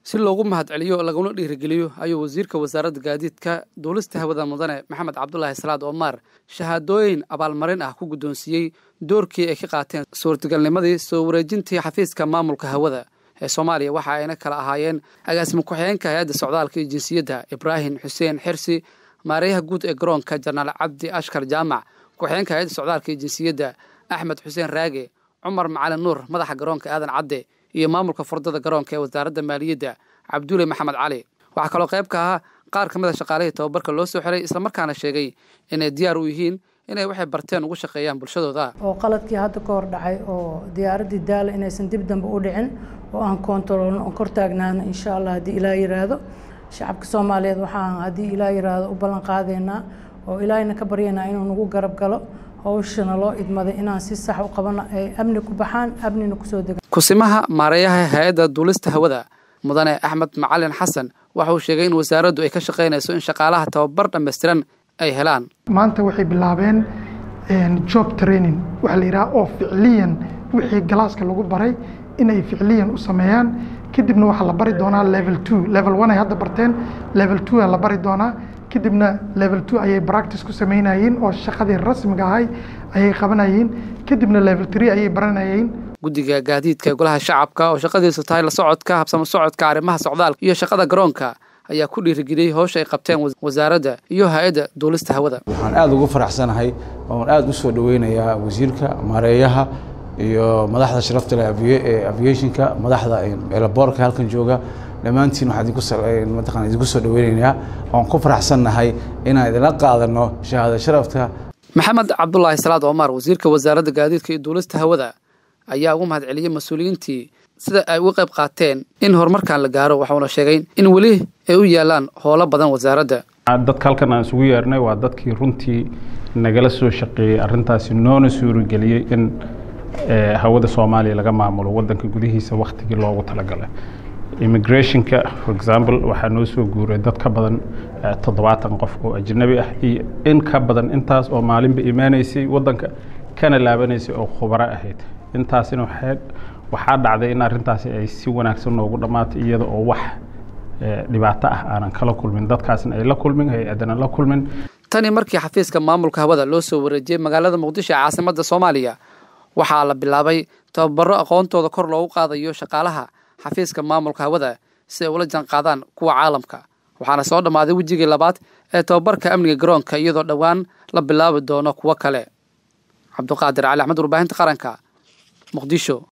si loogu mahadceliyo laguna dhiirigeliyo ayuu wasiirka wasaaradda gaadiidka duulista hawada mudane maxamed cabdulaahi salaad omar shahaadooyin abaalmarin ah ku guddoonsiiyey doorkii ay ka qaateen suurtagalnimadii soo wareejintii xafiiska maamulka hawada ee soomaaliya waxa ayna kala ahaayeen agaasimo ku-xigeenka hay-adda socdaalka iyo jinsiyadda ibraahim xuseen xirsi maareeyaha guud ee garoonka janaal cabdi ashkar jaamac ku-xigeenka hay-adda socdaalka iyo jinsiyadda axmed xuseen raage cumar macalin nuur madaxa garoonka aadan cadde iyo maamulka furdada garoonka ee wasaaradda maaliyadda cabdulle maxamed cali waxaa kaloo qayb ka ahaa qaar ka mid a shaqaalihii tababarka loo soo xiray islamarkaana sheegay inay diyaar u yihiin inay waxay barteen ugu shaqeeyaan bulshadooda oo qaladkii hadda ka hor dhacay oo diyaaraddii daala inaysan dib dambe u dhicin oo aan koontaroolno oon kor taagnaano insha allah haddii ilaa yiraahdo shacabka soomaaliyeed waxaan haddii ilaa yiraahdo u ballan qaadaynaa oo ilaahayna ka baryaynaa inuu nagu garab galo hawshana loo idmaday inaan si sax u qabano ay amni ku baxaan amnina kusoo degaan kusimaha maareeyaha hay-adda duulista hawada mudane axmed macalin xasan waxa uu sheegay in wasaaraddu ay ka shaqaynayso in shaqaalaha tababar dhammaystiran ay helaan maanta waxay bilaabeen job training waxaa la yidhaha oo ficliyan wixii galaaska lagu baray inay ficliyan u sameeyaan kadibna waxaa la bari doonaa level two level one ay hadda barteen level two aa la bari doonaa kadibna level two ayay practice ku sameynayeen oo shaqadii rasmiga ahay ayay qabanayeen kadibna level three ayay baranayeen guddiga gaadiidka ee golaha shacabka oo shaqadiisu tahay la socodka habsamo socodka arrimaha socdaalka iyo shaqada garoonka ayaa ku dhiirigeliyey howsha ay qabteen wasaaradda iyo hay-adda duulista hawada waxaan aada ugu faraxsanahay oon aada u soo dhoweynayaa wasiirka maareeyaha iyo madaxda sharafta leh ee aviationka madaxda elaboorka halkan jooga dhammaantiin waxaan mataqana idinku soo dhoweynaynaa oon ku faraxsannahay inaan idinla qaadano shahaado sharafta maxamed cabdulaahi salaad omar wasiirka wasaaradda gaadiidka iyo duulista hawada ayaa ugu mahad celiyey mas-uuliyiintii sida ay uga qayb qaateen in horumarkan la gaaro waxuuna sheegay in weli ay u yaalaan howlo badan wasaaradda dadka halkan aan isugu yeernay waa dadkii runtii nagala soo shaqeeyey arrintaasi noona suurageliyey in hawada soomaaliya laga maamulo wadanka gudihiisa wakhtigii loogu talagalay immigrationka for example waxaa noo soo guuray dad ka badan toddobaatan qof oo ajnabi ah iyo in ka badan intaas oo maalinba imaanaysay wadanka kana laabanaysay oo khubaro ahayd intaasina waxaa dhacday in arrintaasi ay si wanaagsan noogu dhammaatay iyada oo wax dhibaato ah aanan kala kulmin dadkaasna ay la kulmin hay-adana la kulmin tani markii xafiiska maamulka hawada loo soo wareejiyey magaalada muqdisho ee caasimadda soomaaliya waxaa la bilaabay tababaro aqoontooda kor loogu qaadayo shaqaalaha xafiiska maamulka hawada si ay ula janqaadaan kuwa caalamka waxaana soo dhammaaday wejigii labaad ee tababarka amniga garoonka iyadoo dhowaan la bilaabi doono kuwo kale cabduqaadir cali axmed warbaahinta qaranka muqdisho